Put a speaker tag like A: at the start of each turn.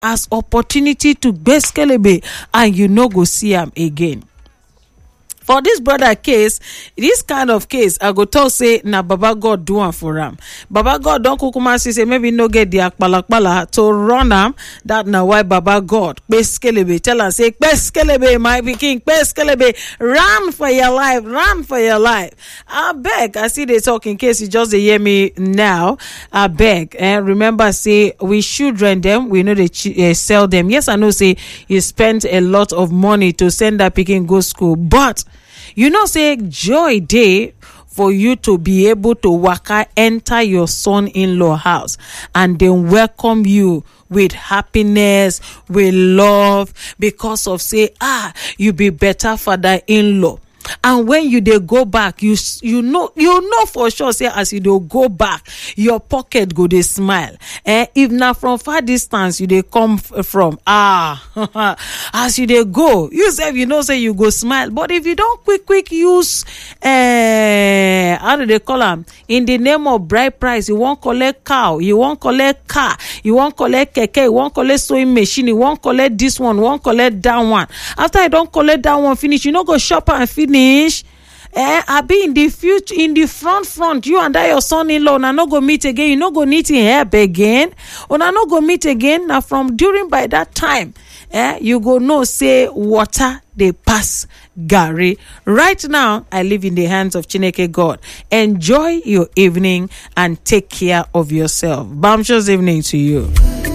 A: as opportunity to gbeskelebe and you no go see am again for dis brother case dis kind of case i go talk say na baba god do am for am baba god don kukuma see say maybe no get di akpalakpala to run am dat na why baba god kpeskelebe tell am say kpeskelebe my pikin kpeskelebe run for your life run for your life abeg i still dey talk in case you just dey hear me now abeg eh remember say we children dem we no dey sell dem yes i know say you spend a lot of money to send dat pikin go school but you know say joy dey for you to be able to waka enter your son in-law house and then welcome you with happiness with love because of say ah you be better father in-law and when you dey go back you you know you know for sure say as you dey go back your pocket go dey smile eh if na from far distance you dey come from ah as you dey go you sef you know say you go smile but if you don quick quick use eh how do they call am in the name of bride price you wan collect cow you wan collect car you wan collect keke you wan collect sewing machine you wan collect this one you wan collect that one after you don collect that one finish you no go shop am finish finish eh abi in the future in the front front you and that your son-in-law una no go meet again you no go need him help again una no go meet again na from during by that time eh you go know say water dey pass garri right now i live in the hands of chineke god enjoy your evening and take care of yourself bounceous evening to you